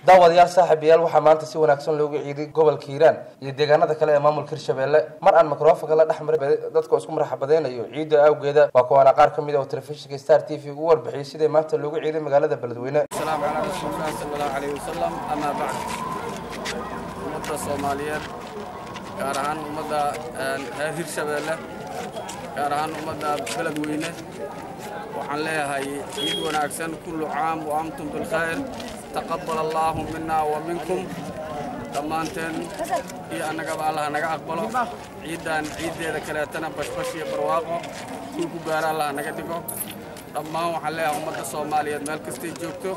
daawadayaal saaxiibayaal waxaa maanta si wanaagsan loogu ciiday gobolka hiiraan iyo deegaanada kale ee maamulka hirshabelle mar aan mikrofonka la dhex maray dadka isku marxabadeynayo ciidda awgeeda waa kuwaana qaar ka mid ah oo telefishinka star t v ugu warbixiyey sidai maanta loogu ciiday magaalada beledweyne السلام على رسول الله صلى الله عليه وسلم أما بعد ummadda soomaaliyeed gaar ahaan ummadda reer hirshabeelle gaar ahaan ummadda beledweyne waxaan leeyahay ciid wanaagsan kullu caam wa antum bilkhayr taqabbal allaahu mina wa minkum dhammaanteen iyo annagaba allah naga aqbalo ciiddan ciiddeeda kaleetana bashbash iyo barwaaqo kul ku gaara allah naga dhigo dhammaan waxaan leeyahay ummadda soomaaliyeed meel kastay joogto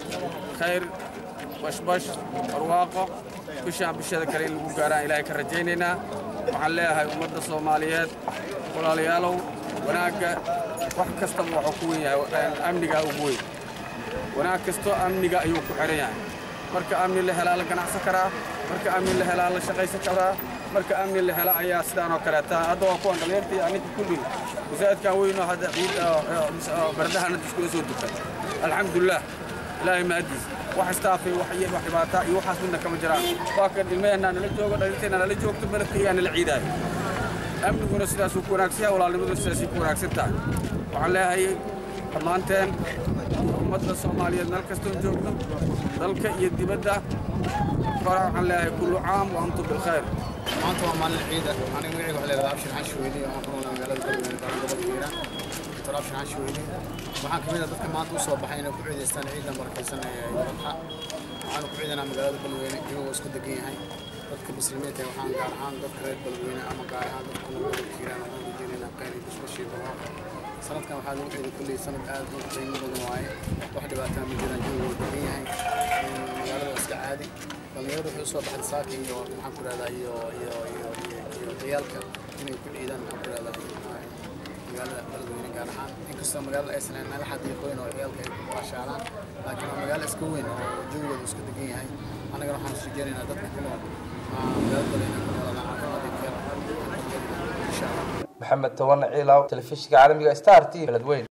khayr bashbash barwaaqo bishaan bisheeda kale in lagu gaaraan ilaahay ka rajaynaynaa waxaan leeyahay ummadda soomaaliyeed walaalayaalow wanaagga wax kastaba waxuu ku wen yahay amnigaa ugu weyn wanaag kastoo amniga ayuu ku xihan yahay marka amni la helaa la ganacsan karaa marka amni la helaa la shaqaysan karaa marka amni la hela ayaa sidaan oo kaleeta hadda waa kuwan dhalinyarta iyo aninka kulli masaajidkan weynoo hadda ciid bardahana iskula soo dukay alxamdulilah ilaahay mahadiis wax istaafay wax iyo wax dhibaata iyo waxaas midna kama jiraan waa kan ilmaheenna nala joogo dhalinteena nala joogto beledkaygaa nala ciidaayo amniguna sidaasuu ku wanaagsan yahay walaalnimaduna sidaasay ku wanaagsan tahay waxaan leeyahay dhammaanteen ummadda soomaaliyeed meel kastoon joogno dalka iyo dibadda hore waxaan leeyahay kullu caam wa antum bilkhayr maanta waa maalin ciida aniga magacayga waxaa leedahay abshir xashi weyli waxaan ku noolaa magaalada galmudug gaar gobolka hiiraan doctor abshir xashi weyli waxaan kamid ah dadka maanta u soo baxay inay ku ciidaystaan ciidan barakaysan ee wadxa waxaanu ku ciidanaa magaalada balweyne iyagoo isku degan yahay dadka muslimiinta waxaan gaar ahaan dadka reer balweyne ama gaar ahaan dadka ku nool gobolka hiiraan waxaan rajeynaynaa khayr iyo bashbashii barwaaqo sanadkan waxaa lagu ciiday kulley sanad aad u qiimo badan waaye wax dhibaataa ma jiraan jawiga waa degan yahay magaalada waa iska caadi dhalinyaradu waxay usoo baxday saaka iyo maxaan ku rahdaa iyo iyo iyo iyo ciyaalka inay ku ciidaan maxaan ku rahdaa magaalada beledweyne gaar ahaan inkastoo magaalada aysan ahayn meel xadiiqooyin oo ciyaalka ay ku baashaalaan laakiin waa magaalo iska weyn oo jawigooda isku degan yahay annagana waxaan isu jeenaynaa dadka ku nool magaalada beledweyne ku noolada caafimaad iyo khayr insha allah maxamed towane ciilaaw telefishinka caalamiga star t beledweyne